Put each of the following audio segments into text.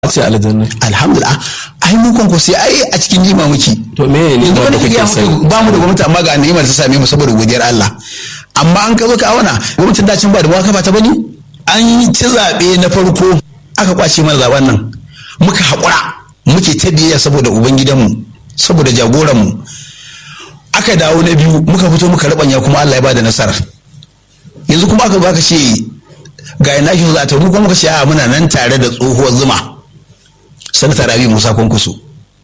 ce aljanna alhamdulillah ai mu kan ko sai ai a cikin jima muke to me ne yanzu wanda wani kuke ya sai ba mu da gwamnati amma ga ni'imar ta same mu saboda godiyar Allah amma an ka zo ka auna gwamnatin dacin ba da waka ba ta bane an yi ci zaɓe na farko aka kwace mana zaben nan muka haƙura muke ta biyayya saboda ubangidanmu saboda jagoranmu aka dawo na biyu muka fito muka rabanya kuma Allah ya bada nasarar yanzu kuma aka baka ce ga ina shi za ta mu kuma muka ce a muna nan tare da tsohuwar zuma sanata rabi musa kwankwaso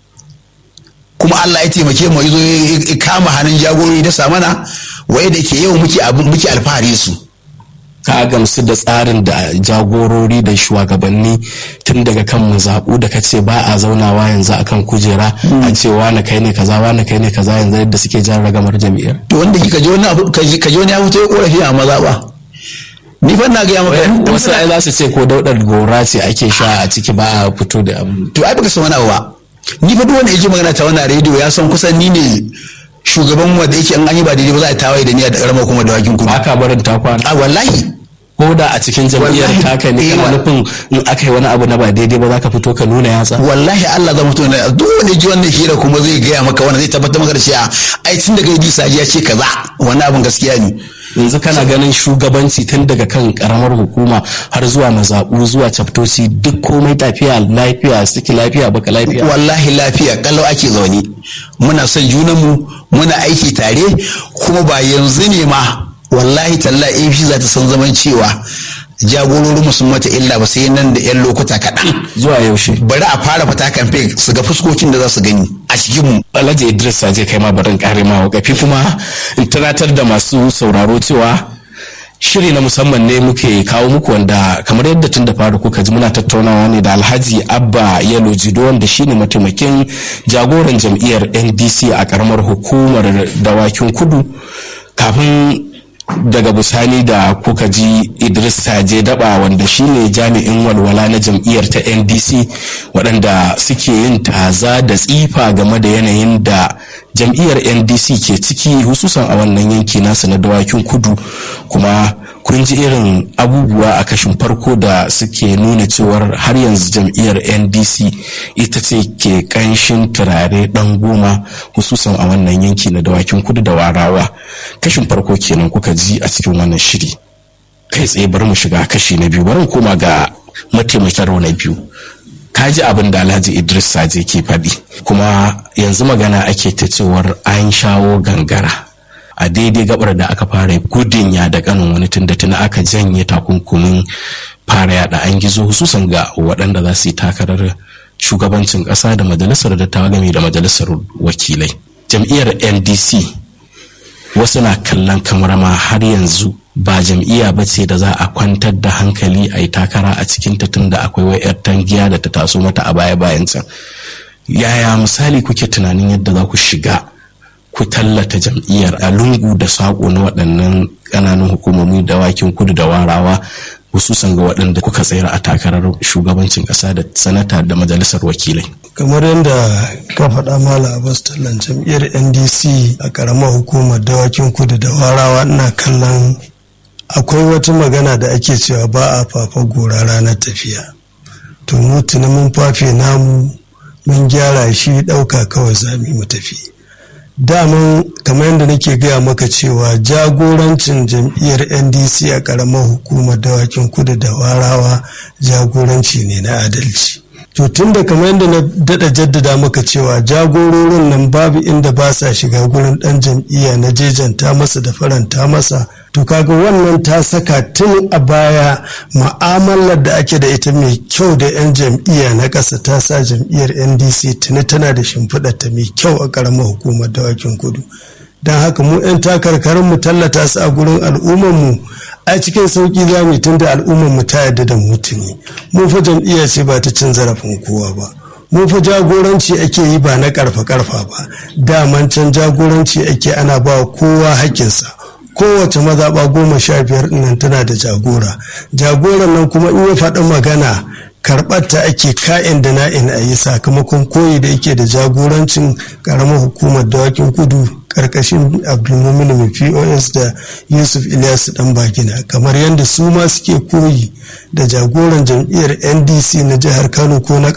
kuma Allah ya taimake mu yazo ya kama hannun jagorori da samana waye da ke yau muke abin muke alfahari su ka gamsu da tsarin da jagorori da shugabanni tun daga kan mazaɓu da ka ce ba a zaunawa yanzu akan kujera a ce wane kai ne kaza wane kai ne kaza yanzu yadda suke jan ragamar jam'iyyar to wanda kika ji wani abu ka ji ka ji wani ya fito ya korafi a maza ba ni fa na ga maka wasu ai za su ce ko daudar gora ce ake sha a ciki ba a fito da abu to ai baka san wani abu ba ni fa duk wanda yake magana ta wannan rediyo ya san kusan ni ne shugaban wanda yake an yi ba daidai ba za a tawaye da ni a karamar kuma da wakin kudu ba ka barin ta kwana a wallahi ko da a cikin jam'iyyar Wallahi, taka ne eh, kana wa- nufin in aka yi wani abu na ba daidai ba za ka fito ka nuna yatsa wallahi Allah zan mutu na duk wanda ji wannan hira kuma zai gaya maka wannan zai tabbatar maka da cewa ai tun daga yi saji ya ce kaza wannan abin gaskiya ne yanzu kana ganin shugabanci tun daga kan karamar hukuma har zuwa mazaɓu zuwa caftoci duk komai tafiya lafiya suke lafiya baka lafiya wallahi lafiya kalau ake zaune muna son junanmu muna aiki tare kuma ba yanzu ne ma wallahi talla APC za ta san zaman cewa jagororinmu sun mata illa ba sai nan da 'yan lokuta kaɗan zuwa yaushe bari a fara fita kamfe su ga fuskokin da za su gani a cikinmu alhaji idris zai kai ma barin kare ma wakafi kuma in tunatar da masu sauraro cewa shiri na musamman ne muke kawo muku wanda kamar yadda tun da fara kuka ji muna tattaunawa ne da alhaji abba yalo jido wanda shine mataimakin jagoran jam'iyyar ndc a karamar hukumar dawakin kudu kafin daga bisani da kuka ji idris saje daba wanda shine jami'in walwala na jam'iyyar ta ndc waɗanda suke yin taza da tsifa game da yanayin da jam'iyyar ndc ke ciki hususan a wannan yanki nasu na dawakin kudu kuma kun ji irin abubuwa a kashin farko da suke nuna cewar har yanzu jam'iyyar ndc ita ce ke kanshin turare dan goma hususan a wannan yanki na dawakin kudu da warawa kashin farko kenan kuka ji a cikin wannan shiri kai tsaye bari mu shiga kashi na biyu bari mu koma ga mataimakin na biyu ka ji abin da alhaji idris saje ke faɗi kuma yanzu magana ake ta cewar an shawo gangara a daidai gabar da aka fara gudun ya da kanin wani tunda tuna aka janye takunkumin fara yada an gizo hususan ga waɗanda za su yi takarar shugabancin ƙasa da majalisar dattawa game da majalisar wakilai jam'iyyar ndc wasu na kallon kamar ma har yanzu ba jam'iyya ba ce da za a kwantar da hankali a yi takara a cikin ta tunda akwai wayar tangiya da ta taso mata a baya bayan can yaya misali kuke tunanin yadda za ku shiga ku tallata jam'iyyar a lungu da saƙo na waɗannan ƙananan hukumomi da wakin kudu da warawa hususan ga waɗanda kuka tsayar a takarar shugabancin ƙasa da sanata da majalisar wakilai kamar yadda ka faɗa mala abbas tallan jam'iyyar ndc a ƙaramar hukumar dawakin kudu da warawa ina kallon akwai wata magana da ake cewa ba a fafa gora ranar tafiya to mu tuni mun fafe namu mun gyara shi ɗauka kawai za mu yi mu tafi daman kamar yadda nake gaya maka cewa jagorancin jam'iyyar ndc a ƙaramar hukumar dawakin kudu da warawa jagoranci ne na adalci to tun da kamar yadda na daɗa jaddada maka cewa jagororin nan babu inda ba sa shiga gurin ɗan jam'iyya na jejanta masa da faranta masa to kaga wannan ta saka tun a baya ma'amalar da ake da ita mai kyau da 'yan jam'iyya na ƙasa ta sa jam'iyyar ndc tuni tana da shimfiɗa ta mai kyau a ƙaramar hukumar dawakin kudu don haka mu 'yan takarkarin mu tallata su a gurin al'ummarmu a cikin sauƙi za mu tun da al'ummarmu ta yarda da mutuni mu fa jam'iyya ce ba ta cin zarafin kowa ba mu fa jagoranci ake yi ba na karfa karfa ba daman can jagoranci ake ana ba kowa hakkinsa kowace mazaɓa goma sha biyar nan tana da jagora jagoran nan kuma in ya faɗi magana karɓar ta ake ka'in da na'in a yi sakamakon koyi da yake da jagorancin ƙaramar hukumar dawakin kudu karkashin abdulmumin mai pos da yusuf ilyas dan bagina kamar yadda su ma suke koyi da jagoran jam'iyyar ndc na jihar kano ko na